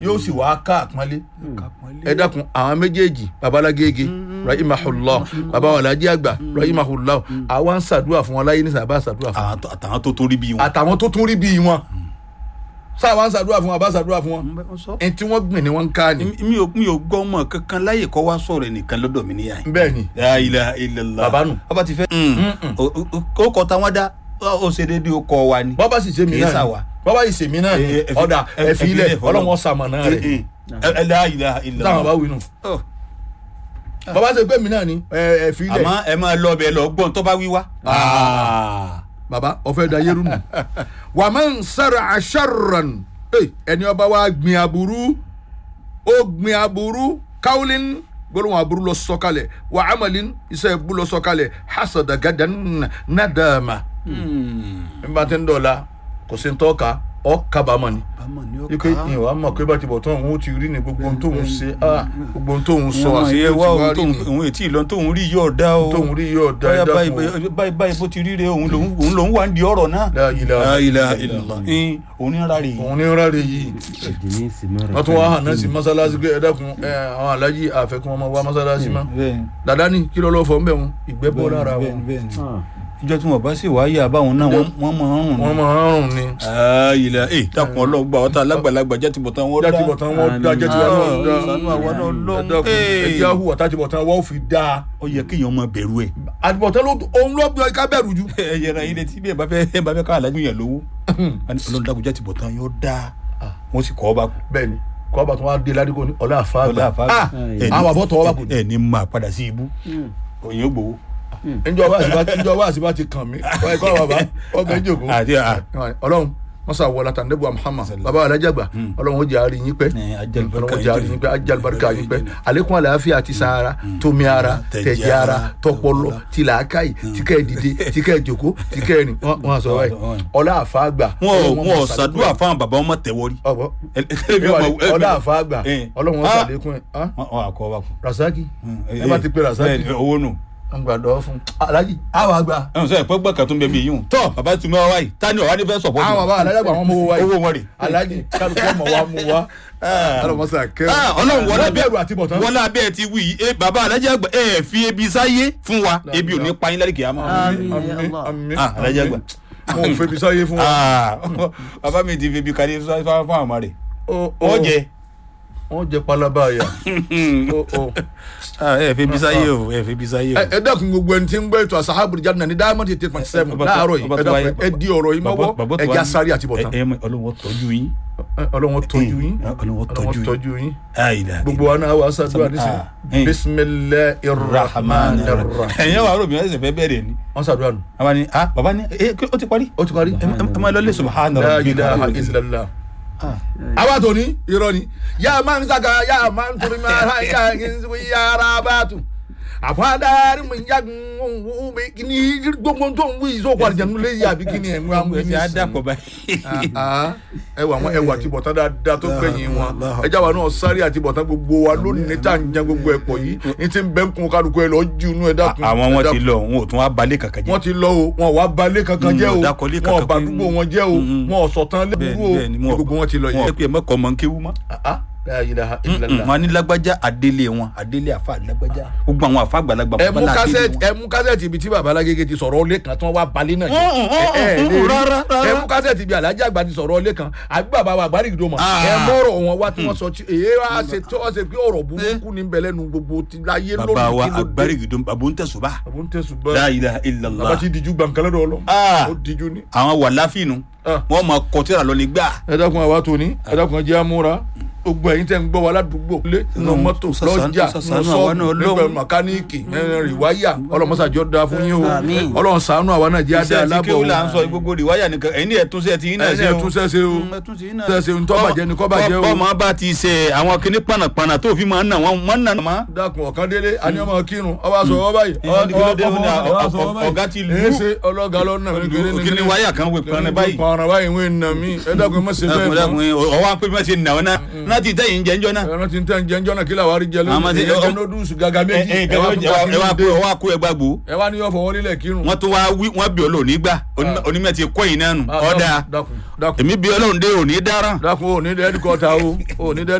yóò sì wá ká àpọ́nlé ẹ dákun àwọn méjèèjì babalágége rahimahullah baba wàlájí àgbà rahimahullah àwa ń ṣàdúrà fún wọn láyé nísìnyí àbá ṣàdúrà fún wọn Àwọn tó- àtàwọn tó tún rí bí wọn. àtàwọn tó tún rí bíi wọn sáà ń ṣàdúrà fún wọn àbá ṣàdúrà fún wọn ẹni tí wọ́n gbìn ni wọ́n ń ká ni mi mi ò mi ò gbọ́ ọmọ kankan láyè kọ́ wá sọ̀rọ̀ ẹnìkan lọ́dọ̀ mi níyà yìí. bẹ́ẹ̀ ni La ilaha illallah. Bàbá nù. bàbá ti fẹ́. ó kọ́ táwọn dá ó ṣe déédéé ó kọ́ wa ni. bọ́bá sì ṣe mí Kìí náà ṣàwà. ni bọ́bá sì ṣe mí náà ni Eh, eh, ọ̀dà eh, eh, ẹ̀fí ilẹ̀ ẹ̀fí ilẹ̀ fọlọ́. ọlọ́wọ́n sàmọ̀nà rẹ̀ Eh, eh. Eh, La ilaha illallah. táwọn bá wí nù Oh, bọ́bá ṣe pé mí náà ni ẹ̀, ẹ̀fí ilẹ̀ àmọ́ ẹ máa lọ bẹ̀ lọ gbọ́n tó bá wí wá. baba ọfẹ da yẹrù nù wà á máa ń sára aṣáràn ẹni ọba wa gbin aburú ó gbin aburú káwulín gbólóhùn aburú lọ sọ̀kalẹ̀ wà á mọlín iṣẹ́ ibú lọ sọ̀kalẹ̀ hasada gadan nadama n bá ti ń dọ̀la kò sí ń tọ́ka ọ kábàámọ̀ ni bámọ̀ ni ó ike ìwà mọ̀ pé bá ti bọ̀ tán òun ó ti rí ni gbogbo ohun tóun ṣe ah, gbogbo ohun tóun sọ sọ àṣírí àṣeyẹ ó wá ti wá òun rí tóun ni òun ètí ìlọ tóun rí yóò dá o tóun rí yóò da báyà ẹ̀dá báyìí fún báyìí báyìí báyìí bó ti rí rè òun lòun òun lòun wà ń di ọ̀rọ̀ náà. La ilaha La ilaha illallah. illallah. ẹn òun ní ara rè òun ní rárẹ yìí ẹ̀jìní sì mẹ́rẹ̀. wọ́n tún wá hàn náà sí mọ́sálásí pé ẹ̀dẹ́kun àwọn alájí àfẹ́kún ọmọ wa mọ́sálásí mọ́ bẹ́ẹ̀ni dàdá ní kí lọ́lọ́ fọ́ mbẹ́ wọn ìgbẹ́ bọ́ lára wọn bẹ́ẹ̀ni bẹ́ẹ̀ni ìjọ tí wọn bá sì wáyé àbáwọn náà wọn wọn máa ń rùn wọ́n máa ń rùn ni ayila ee dákun ọlọgbà ọtá alágbàlagbà jẹ tìbọtán wọn dá játibọ̀tán wọn dá jẹ́tiwa náà dá sanu àwọn náà lọ ẹ̀dẹ́kun ẹ̀jẹ̀ ahùwà tátibọ̀tán wọn ò fi dá ó yẹ kéèyàn máa bẹ̀rù ẹ̀. àtibọ̀tán ló òun ló bí ká bẹ̀rù ju ẹ yẹra ilé tí bí ẹ bá fẹ́ ẹ bá fẹ́ ká alájú yẹn lówó ọlọ́run dákun jẹ tìbọtán yóò dá wọn sì kọ́ ọ bá kú. bẹ́ẹ̀ ni kọ́ bá tún wá dé ládìgbò ní ọ̀là àfáàgbà Ọlá àfáàgbà. Ah, Ẹ àwọn àbọ̀ tọwọ́ bá kù ní. ẹ ní máa padà sí ibú òyìn ó gbowó. njọ wá àsìbá njọ wá àsìbá ti kàn mí wáyé kọ́ bàbá ọbẹ̀ ìjòkó àti à ọlọ́run mọ́sá wọlá tàǹdẹ́bù Muhammad bàbá alájàgbà ọlọ́run ó jẹ́ àárín yín pẹ́ Ẹ, ajalibarika ọlọ́run ó jẹ́ àárín yín yín pẹ́ ajalibarika yín pẹ́ àlékún àlàáfíà àti sahara tómi ara tẹ̀jẹ̀ ara tọpọlọ tìlàákàyè tíkẹ́ dìde tíkẹ́ jòkó tíkẹ́ rìn wọ́n á sọ wáyé ọlá àfáàgbà wọn ò wọn ò ṣàdúrà fáwọn bàbá wọn tẹwọrí. ọ̀bọ̀ ọlá àfáàgbà ọlọ́run ó sàlékún ẹ̀ ah, wọn àkọ́ wa kù. rasaki ẹ bá ti pe rasaki Bẹ́ẹ̀ni, owó nù. ń gbàdọ̀ fún alájì àwọn àgbà ẹ̀hún sọ ẹ̀pẹ́ gbọ́kàn tó ń bẹ mí yìí hùn. tọ́ bàbá tún bá wá yìí ta ni ọ̀wá ní fẹ́ sọ̀pọ̀ àwọn bàbá alájàgbà wọn mú owó wáyé owó wọn rè. alájì kálukú ọmọ wa mú wa ọlọmọsà kẹrin Ah, ọlọ́run wọlé Wọ́n bẹ̀rù àti bọ̀tán wọlé abẹ́ ti wí yìí eh, bàbá alájà àgbà ẹ fi ebi sáyé fún wa ebi ò ní pa yín lálẹ́ kìí àmọ́. Àmín, àmín Allah. àmín Ah, alájà àgbà. mo ò febi sáyé fún wa Ah, bàbá mi ti fi ebi kalẹ̀ fún fún àwọn rẹ̀ Ó- ó- wọ́n jẹ. wọ́n jẹ palaba yà Ó- ó. Ah, ẹ fi ebi sáyé o ẹ fi ebi sáyé o. ẹ ẹ dákun gbogbo ẹni tí ń gbọ́ ètò àṣàhábùrì jáde náà ní diamond eight eight point seven Bàbá tó- láàárọ̀ yìí bàbá ẹ tó wáyé- dákun ẹ di ọ̀rọ̀ yìí mọ́wọ́ Bàbá tó ẹ wá já ní- sáré àti bọ̀tán ẹ ẹ ọlọ́wọ́ tọ́jú yín. ọlọ́wọ́n tọ́jú yín ọlọ́wọ́ tọ́jú ọlọ́wọ́n yín. tọ́jú yín Àìdá. gbogbo wa náà wà á sàdúrà Ah, nísìnyí eh. bisimilahi rahman rahim ẹ̀yin wàá rò mí ẹ̀sẹ̀ fẹ́ bẹ̀rẹ̀ ni. wọ́n sàdúrà nù àwa ni ah bàbá ni ẹ ó ti parí. ó ti parí ẹ ẹ máa lọ lé subahana la rabbil ilaha alamin. illallah àwa tó ní irọ́ ni yà máa ń sàkà yà máa ń torí máa ha yà ń sọ yàrá bá tù àfọ̀dárí mi yà ń bẹ kí ni gbogbo tó ń wí ìsọkọ àjẹnú lé yà bí kí ni ẹ̀ ń wá ń wí ẹsẹ̀ á dàpọ̀ báyìí. ẹ wà wọn ẹ wà àtibọ̀tán dáadáa tó gbẹ̀yìn wọn ẹ jáwa náà sáré àtibọ̀tán gbogbo wa lónìí tá à ń jẹ gbogbo ẹ̀ pọ̀ yìí ní ti ń bẹ́ ń kun kálukú ẹ lọ jí inú ẹ dákun àwọn ẹ wọn ti dákun. lọ wọn ò tún wá balẹ̀ kankan jẹ́. wọ́n ti lọ o wọn ò wá balẹ̀ kankan Mm, jẹ́ o wọn ò dákọ̀lé wọn ò kankan bà pé- gbogbo wọn jẹ́ o Mm, wọn ò sọ̀tàn lẹ́bùrú o bẹ́ẹ̀ni wọn gbogbo wọn ti lọ wọn yìí. pé mọ́kọ́ mọ́ ń kéwú mọ́. Ah, la ilaha illallah. wọn ní lágbájá àdélé wọn àdélé àfa lágbájá gbogbo àwọn àfa àgbàlagbà ẹ mú babalá àdélé kásẹ̀tì wọn. ẹ mú kásẹ̀tì ibi tí baba alágége ti sọ̀rọ̀ ọlé kan tí wọ́n wá balẹ̀ náà Mm, mm, mm, ẹ ẹ mm, lè rí. rárá, rárá. ẹ mú kásẹ̀tì ibi alájà àgbà ti sọ̀rọ̀ ọlé kan àbí bàbá wa àgbárí ìdó mọ̀ Ah. ẹ mọ̀rọ̀ wọn wá tí wọ́n sọ tí èyí wá ṣe tí wọ́n ṣe pé ọ̀rọ̀ burúkú ní bẹ̀lẹ̀ nu gbogbo ti láyé lónìí bàbá wa kí ló dé. agbárígidó bàbá ń tẹ̀sùn bá. àbò ń tẹ̀sùn la bá ilaha bàbá illallah. ti dijú gbàǹkálẹ̀ dọ̀ lọ Ah. ó dijú ní. àwọn wà láfínù Ah. wọn máa kọtíra lọ ní gbà. ẹ dákun àwa tó ní ẹ dákun ẹ jẹ́ àmúra gbogbo ẹ̀yin tẹ́ ń gbọ́ wa ládùúgbò lé nínú Ọlọ́run, mọ́tò sàṣàánú- lọ́jà sàṣàánú nínú àwa náà, sọ́ọ̀bù Ọlọ́run. nígbà mẹkáníìkì rìwáyà ọlọ́mọsàjọ́ da fún yín o Àmín. ọlọ́run ṣàánú àwa náà jẹ́ adé iṣẹ́ ti alábọ̀ kéwù o là ń sọ gbogbo rìwáyà nìkan ẹ̀yin ní ẹ̀túnṣe ti yín náà ẹni ẹ̀ tún ṣẹ́ṣe o ṣẹ́ṣe ń tọ́bàjẹ́ ni kọ́bàjẹ́ o bọ́ọ̀mọ́ bá ti ṣe àwọn kinní pànàpànà tó fi máa ń nà wọ́n máa ń nà má. dákun ọ̀kan délé àní ọmọ kírun ọwọ́ aṣọ ọwọ́ báyìí Ìyẹn ní kí ló dé? ọwọ́- Ó ní ọwọ́- ọwọ́ aṣọ ọwọ́ báyìí. ọ̀gá ti lù ú. èé ṣe ọlọ́gá lọ́nà mi kéré ní kinní wáyà kan wé pọnrẹ báyìí. pọnrẹ báyìí wọ́n ń nà mí ẹ dákun ẹ má ṣe bẹ́ẹ̀ dákun mọ́. dákun ọwọ́ à ń pè bí wọ́n ṣe nà ọ́ náà náà ti tẹ̀yìn jẹ́ njọ́ náà. ẹran tí ń tẹ́ ń jẹ́ njọ́ náà kí làwọn aríjẹ Àwọn lónìí ti- ẹ̀yẹ jẹ́ nódùsù gàgà méjì ẹ ẹ wá tún pa ẹ wá kí kú ló ẹ dé wá kú ẹ gbàgbó ẹ wá ní yọ fọwọ́ lílẹ̀ kírun. wọ́n tún wá wí wọ́n bí ọlọ́run nígbà Ah. onímọ̀ ti kọ́ yìí náà nù Ah, ọ̀dà dákun dákun èmi bí ọlọ́run dé òní dáràn. dákun ò ní dẹ́ẹ́dì kọ́ta o ò ní dẹ́ẹ́dì